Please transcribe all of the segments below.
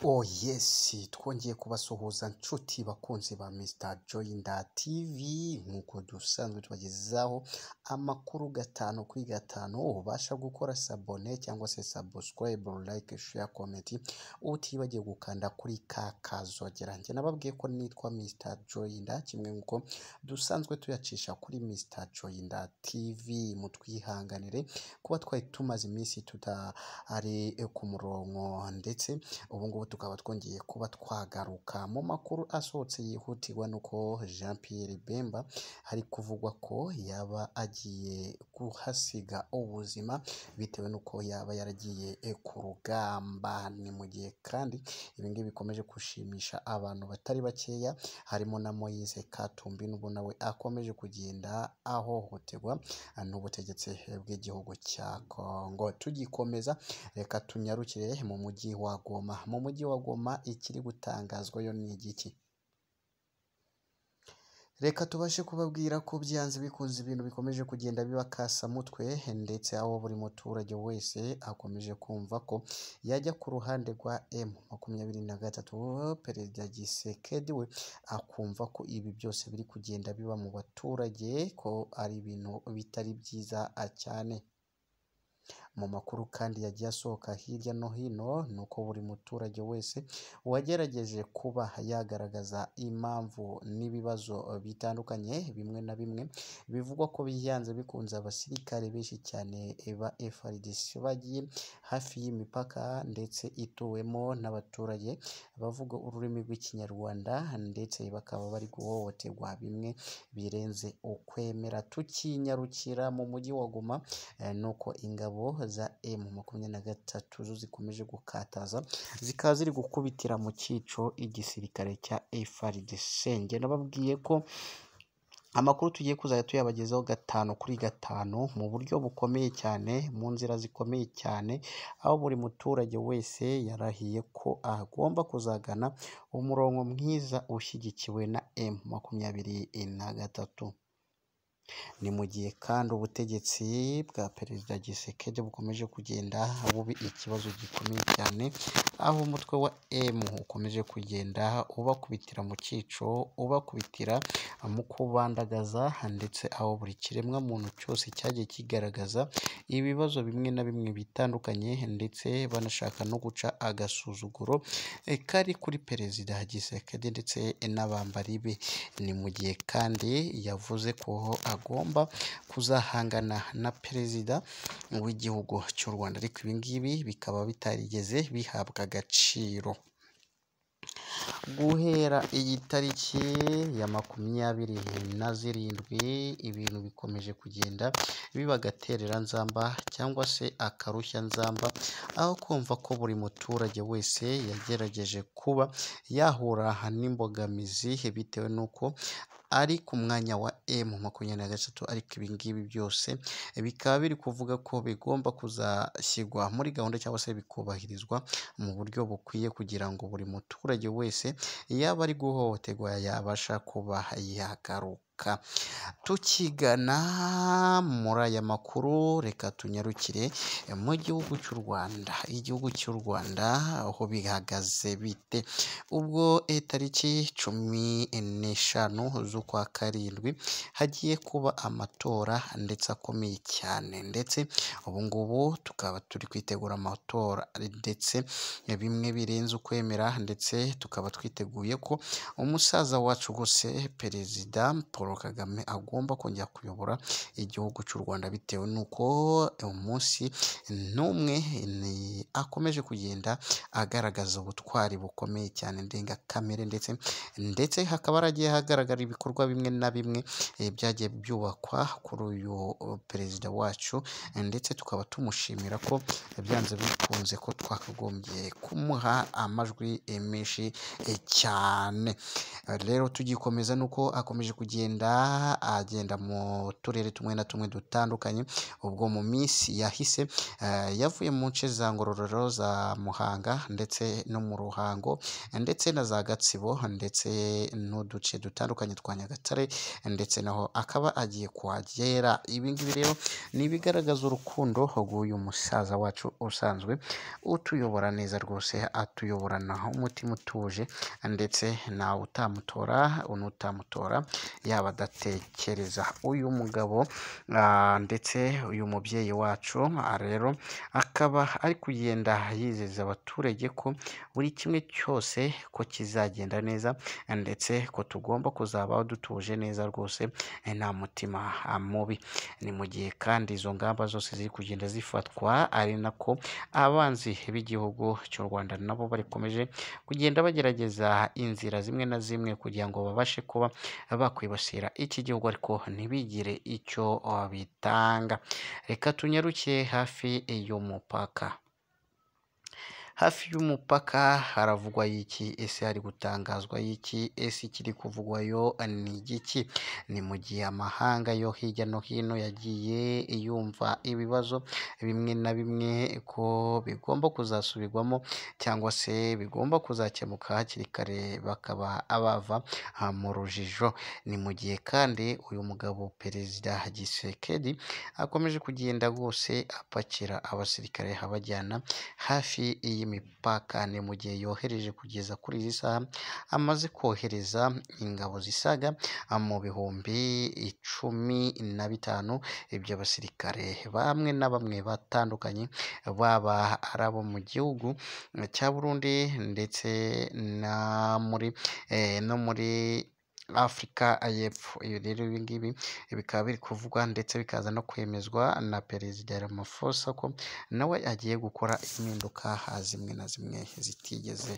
Oh yes, twongeye kubasuhuza nshuti bakunzi ba Mr Joyinda TV nk'uko dusanzwe tubagezaho amakuru gatanu kuri gatanu ubasha gukora sabone cyangwa se subscribe, like, share, comment utibagiye gukanda kuri ka kazogera njye nababwiye ko nitwa Mr Joyinda kimwe nk'uko dusanzwe tuyacisha kuri Mr Joyinda TV mutwihanganire kuba twari tumaze iminsi tutari ku murongo ndetse ubu ngubu tukaba twongeye kuba twagaruka mu makuru asohotse yihutirwa nuko Jean Pierre Bemba hari kuvugwa ko yaba agiye kuhasiga ubuzima bitewe n'uko yaba yaragiye eh, ku rugamba ni mu gihe kandi ibi ngibi bikomeje gushimisha abantu batari bakeya harimo na Moise Katumbi n'ubu nawe akomeje kugenda ahohoterwa n'ubutegetsi bw'igihugu cya Kongo tugikomeza reka tunyarukire mu mujyi wa Goma mu mujyi wa Goma ikiri gutangazwa yo ni igiki reka tubashe kubabwira ko byanze bikunze ibintu bikomeje kugenda biba kasamutwe ndetse aho buri muturage wese akomeje kumva ko yajya ku ruhande rwa M makumyabiri na gatatu perezida Gisekedi we akumva ko ibi byose biri kugenda biba mu baturage ko ari ibintu bitari byiza cyane mu makuru kandi yagiye asohoka hirya no hino ni uko buri muturage wese wagerageje kuba yagaragaza impamvu n'ibibazo bitandukanye bimwe na bimwe bivugwa ko biyanze bikunze abasirikare benshi cyane ba FARDC bagiye hafi y'imipaka ndetse ituwemo n'abaturage bavuga ururimi rw'ikinyarwanda ndetse bakaba bari guhohoterwa bimwe birenze ukwemera tukinyarukira mu mujyi wa Goma eh, nuko ingabo za emu makumyabiri na gatatu zo zikomeje gukataza zikaba ziri gukubitira mu cyico igisirikare cya FARDC njye nababwiye ko amakuru tugiye kuzajya tuyabagezaho gatanu kuri gatanu mu buryo bukomeye cyane mu nzira zikomeye cyane aho buri muturage wese yarahiye ko agomba kuzagana umurongo mwiza ushyigikiwe na emu makumyabiri na gatatu ni mu gihe kandi ubutegetsi bwa perezida gisekedi bukomeje kugenda bubi ikibazo gikomeye cyane aho umutwe wa M ukomeje kugenda ubakubitira mu cyico ubakubitira mu kubandagaza ndetse aho buri kiremwa muntu cyose cyagiye kigaragaza ibibazo bimwe na bimwe bitandukanye ndetse banashaka no guca agasuzuguro eh, kari kuri perezida gisekedi ndetse n'abambari be ni mu gihe kandi yavuze ko agomba kuzahangana na perezida w'igihugu cy'u Rwanda ariko ibi ngibi bikaba bitarigeze bihabwa agaciro guhera iyi tariki ya makumyabiri na zirindwi ibintu bikomeje kugenda biba agaterera nzamba cyangwa se akarushya nzamba aho kumva ko buri muturage wese yagerageje kuba yahura n'imbogamizi bitewe n'uko ari ku mwanya wa M makumyabiri na gatatu ariko ibi ngibi byose bikaba biri kuvuga ko bigomba kuzashyirwa muri gahunda cyangwa se bikubahirizwa mu buryo bukwiye kugira ngo buri muturage wese yaba ari guhohoterwa yabasha kuba yagaruka tukigana muri aya makuru reka tunyarukire mu gihugu cy'u rwanda igihugu cy'u rwanda aho bihagaze bite ubwo tariki cumi n'eshanu z'ukwa karindwi hagiye kuba amatora ndetse akomeye cyane ndetse ubu ngubu tukaba turi kwitegura amatora ndetse bimwe birenze ukwemera ndetse tukaba twiteguye ko umusaza wacu rwose perezida paul paul kagame agomba kongera kuyobora igihugu cy'u rwanda bitewe n'uko umunsi n'umwe akomeje kugenda agaragaza ubutwari bukomeye cyane ndengakamere ndetse ndetse hakaba haragiye hagaragara ibikorwa bimwe na bimwe byagiye byubakwa kuri uyu perezida wacu ndetse tukaba tumushimira ko byanze bikunze ko twakagombye kumuha amajwi menshi cyane rero tugikomeza nuko akomeje kugenda agenda agenda mu turere tumwe na tumwe dutandukanye ubwo mu minsi yahise eh, yavuye mu nce za ngororero za muhanga ndetse no mu ruhango ndetse na za gatsibo ndetse n'uduce dutandukanye twa nyagatare ndetse naho akaba agiye kuhagera ibi ngibi rero ni ibigaragaza urukundo rw'uyu musaza wacu usanzwe utuyobora neza rwose atuyoborana umutima utuje ndetse nawe utamutora unutamutora yaba adatekereza uyu mugabo ah, ndetse uyu mubyeyi wacu ah, rero akaba ari kugenda yizeza abaturage ko buri kimwe cyose ko kizagenda neza ndetse ko tugomba kuzabaho dutuje neza rwose eh, nta mutima ah, mubi ni mu gihe kandi izo ngamba zose ziri kugenda zifatwa ari nako abanzi b'igihugu cy'u Rwanda nabo barikomeje kugenda bagerageza inzira zimwe na zimwe kugira ngo babashe kuba bakwibasira iki gihugu ariko ntibigire icyo ah, bitanga reka tunyarukiye hafi y'umupaka hafi y'umupaka haravugwa y'iki ese hari gutangazwa y'iki ese ikiri kuvugwayo ni igiki ni mu gihe amahanga yo hirya no hino yagiye yumva ibibazo bimwe na bimwe ko bigomba kuzasubirwamo cyangwa se bigomba kuzakemuka hakiri kare bakaba abava ah, mu rujijo ni mu gihe kandi uyu mugabo perezida Gisekedi akomeje kugenda rwose apakira abasirikare abajyana hafi y'imipaka ni mu gihe yohereje kugeza kuri izi saha amaze kohereza ingabo zisaga mu bihumbi icumi na bitanu iby'abasirikare bamwe na bamwe batandukanye baba ari abo mu gihugu cya Burundi ndetse na muri eh, no muri Afurika y'Epfo ibi rero ibi ngibi bikaba biri kuvugwa ndetse bikaza no kwemezwa na perezida Ramaphosa ko nawe agiye gukora impinduka zimwe na zimwe zitigeze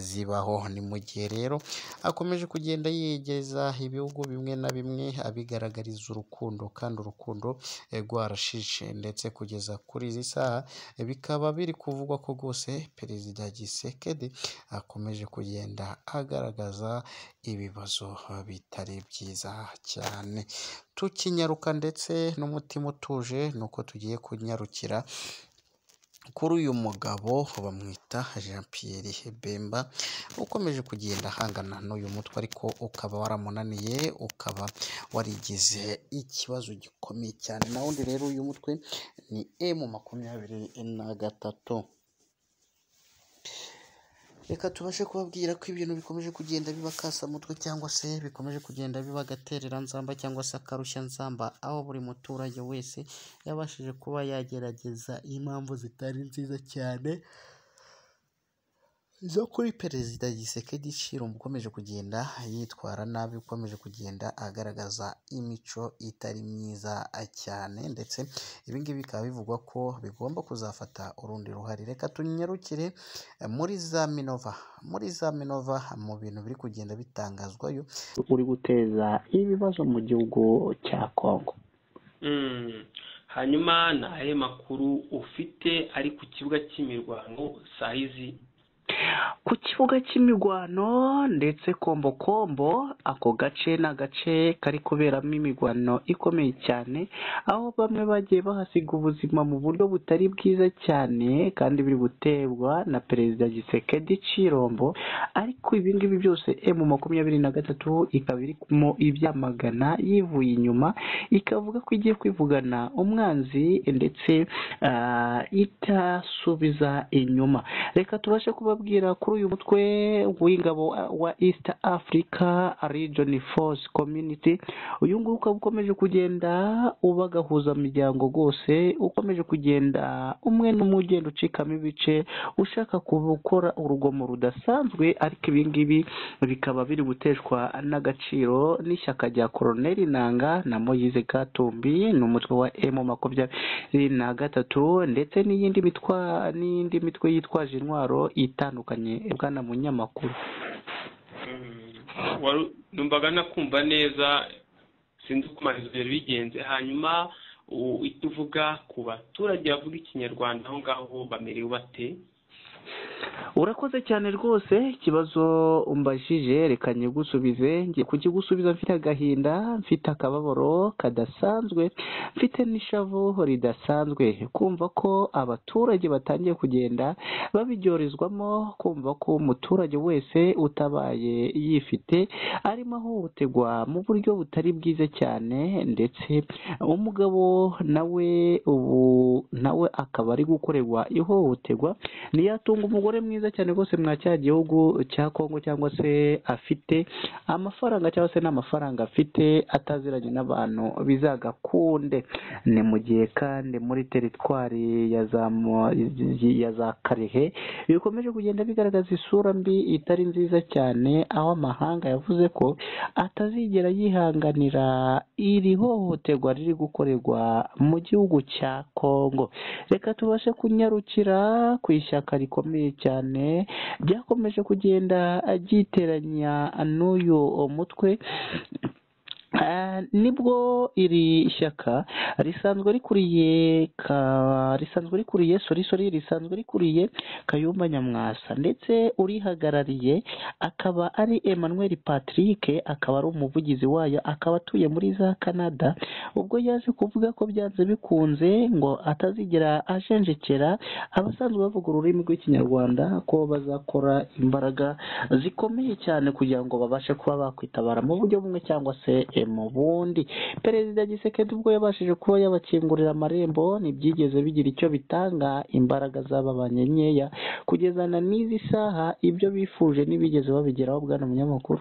zibaho ni mu gihe rero akomeje kugenda yegeza ibihugu bimwe na bimwe abigaragariza urukundo kandi urukundo eh, rwarashishe ndetse kugeza kuri izi saha eh, bikaba biri kuvugwa ko rwose perezida Gisekedi akomeje kugenda agaragaza ibibazo bitari byiza cyane tukinyaruka ndetse n'umutima utuje nuko tugiye kunyarukira kuri uyu mugabo bamwita Jean Pierre Bemba ukomeje kugenda ahangana n'uyu mutwe ariko ukaba waramunaniye ukaba warigize ikibazo gikomeye cyane na wundi rero uyu mutwe ni M makumyabiri na gatatu reka tubashe kubabwira ko ibintu bikomeje kugenda biba kasamutwe cyangwa se bikomeje kugenda biba agaterera nzamba cyangwa se akarushya nzamba aho buri muturage wese yabashije kuba yagerageza impamvu zitari nziza cyane zo kuri perezida Gisekedi Chilombo ukomeje kugenda yitwara nabi ukomeje kugenda agaragaza imico itari myiza cyane ndetse ibi ngibi bikaba bivugwa ko bigomba kuzafata urundi ruhare reka tunyarukire eh, muri za Minova muri za Minova mu bintu biri kugenda bitangazwayo uri guteza ibibazo mu gihugu cya Kongo Mm. hanyuma ni ayahe makuru ufite ari ku kibuga cy'imirwano saa izi ku kibuga cy'imirwano ndetse kombokombo ako gace ni agace kari kuberamo imirwano ikomeye cyane aho bamwe bagiye bahasiga ubuzima mu buryo butari bwiza cyane kandi biri guterwa na perezida gisekedi cirombo ariko ibi ngibi byose emu makumyabiri na gatatu ikaba irimo ibyamagana yivuye inyuma ikavuga ko igiye kwivugana umwanzi ndetse ah, itasubiza inyuma reka tubashe kubabwira kuri uyu mutwe w'ingabo wa East Africa Region Force Community uyu nguyu ukaba ukomeje kugenda ubagahuza imiryango rwose ukomeje kugenda umwe n'umwe ugenda ucikamo ibice ushaka gukora urugomo rudasanzwe ariko ibi ngibi bikaba biri guteshwa n'agaciro n'ishyaka rya Colonel Nanga na Moise Katumbi ni umutwe wa M makumyabiri na gatatu ndetse n'iyindi mitwa n'iyindi mitwe yitwaje intwaro itandukanye bwana munyamakuru Mm. Wari- numvaga nakumva neza sinzi uko ibyo bigenze hanyuma u- icyo uvuga ku baturage bavuga ikinyarwanda aho ngaho bamerewe bate urakoze cyane rwose ikibazo umbajije reka nyigusubize ngiye kukigusubiza mfite agahinda mfite akababaro kadasanzwe mfite n'ishavu ridasanzwe kumva ko abaturage batangiye kugenda babiryoherezwamo kumva ko umuturage wese utabaye yifite arimo ahohoterwa mu buryo butari bwiza cyane ndetse umugabo nawe ubu nawe akaba ari gukorerwa ihohoterwa ntiyatunga umugore mwiza cyane rwose mwa cya gihugu cya kongo cyangwa se afite amafaranga cyangwa se n'amafaranga afite ataziranye n'abantu bizagakunde ni mu gihe kandi muri teritwari ya za mo- ya za karehe bikomeje kugenda bigaragaza isura mbi itari nziza cyane aho amahanga yavuze ko atazigera yihanganira iri hohoterwa riri gukorerwa mu gihugu cya kongo reka tubashe kunyarukira ku ishyaka rikomeye cyane ryakomeje kugenda ryiteranya n'uyu mutwe Ah, nibwo iri shyaka risanzwe rikuriye ka risanzwe rikuriye sori sori risanzwe rikuriye Kayumba Nyamwasa ndetse urihagarariye akaba ari Emmanuel Patrick akaba ari umuvugizi wayo akaba atuye muri za Canada ubwo yaje kuvuga ko byanze bikunze ngo atazigera ajenjekera abasanzwe bavuga ururimi rw'ikinyarwanda ko bazakora imbaraga zikomeye cyane kugira ngo babashe kuba bakwitabara mu buryo bumwe cyangwa se eh, mu bundi perezida gisekedi ubwo yabashije kuba yabakingurira amarembo ntibyigeze bigira icyo bitanga imbaraga zababanye nkeya kugezana n'izi saha ibyo bifuje ntibigeze babigeraho bwana munyamakuru